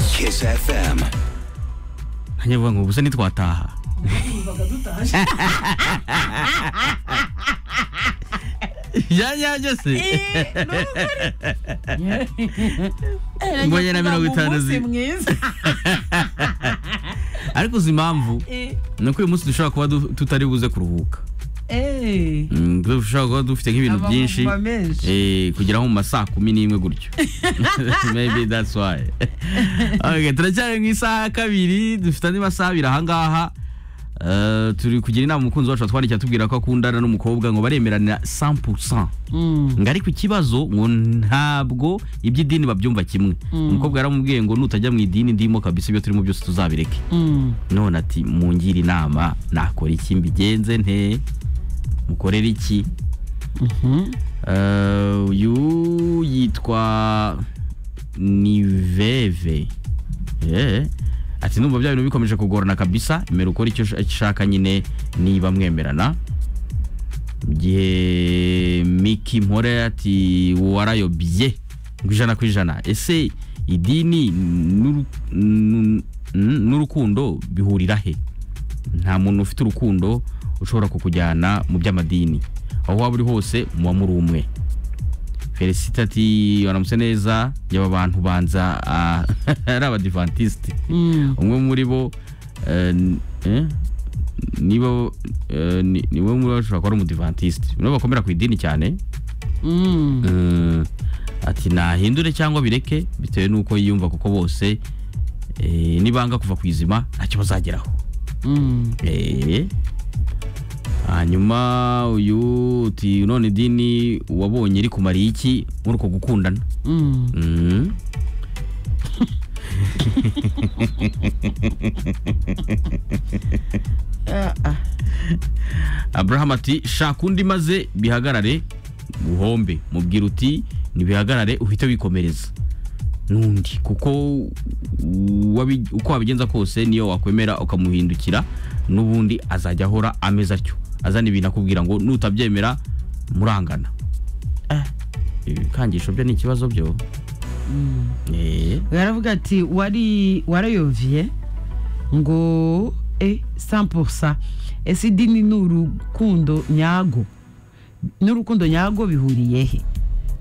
Kiss FM. Hanya buat urusan ni twataha. Ya ya just. Ngoja na mirongo itanu zi- mwiza Ariko uzi impamvu Eh, ni uko uyu munsi dushobora kuba du- tutari buze kuruhuka. eh, Mm, dushobora kuba dufite nk'ibintu amavuba byinshi. menshi Eh, kugera nko mu masaa kumi n'imwe gutyo maybe that's why okay, turacyari mu isaha ya kabiri dufite andi masaha abiri ahangaha Eh, turi kugira inama umukunzi wacu watwandikiye atubwira ko akundana n'umukobwa ngo baremeranira 100% Mm. ngo ariko ikibazo ngo ntabwo iby'idini babyumva kimwe umukobwa yaramubwiye ngo nutajya mu idini ndimo kabisa ibyo turimo byose tuzabireke Mm. none ati mungire inama nakora iki mbigenze nte mukorere iki Mhm. Eh, uyu yitwa niveve Eh, ati numva bya bintu bikomeje kugorana kabisa emera ukora icyo ush- ushaka nyine niba mwemerana Mu gihe miki mpore ati warayobye ngo ijana ku ijana ese idini n'uru- n- n- n'urukundo bihurira he nta muntu ufite urukundo ushobora kukujyana mu by'amadini aho waba uri hose muba muri umwe felicite ati baramutse neza yaba abantu banza ah, ari abadivantisite Mm. umwe muri bo eh, n- eh, nibo eh, ni- niwe muri bo ashobora kuba ari umudivantisite nibo bakomera ku idini cyane Mm. Mm, ati nahindure cyangwa bireke bitewe n'uko yiyumva kuko bose eh, nibanga kuva ku izima ntacyo bazageraho Mm. Eh. hanyuma uyu uti none idini wabonye iri kumariye iki muri uko gukundana Mm. Mm. Ah, ah. abraham ati shaka undi maze bihagarare uhombe mubwira uti ntibihagarare uhite wikomereza n'undi kuko wabi- uko wabigenza kose niyo wakwemera ukamuhindukira n'ubundi azajya ahora ameze atyo azana ibintu akubwira ngo nutabyemera murangana Eh, ibikangisho byo ni ikibazo byo Eh, baravuga ati wari warayoviye ngo e 100% ese idini n'urukundo nyago n'urukundo nyago bihuriye he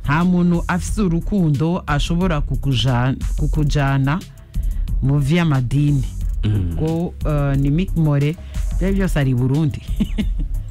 nta muntu afite urukundo ashobora kukuja- kukujana mu vy'amadini ngo eh, ni mikmore byari byose ari i burundi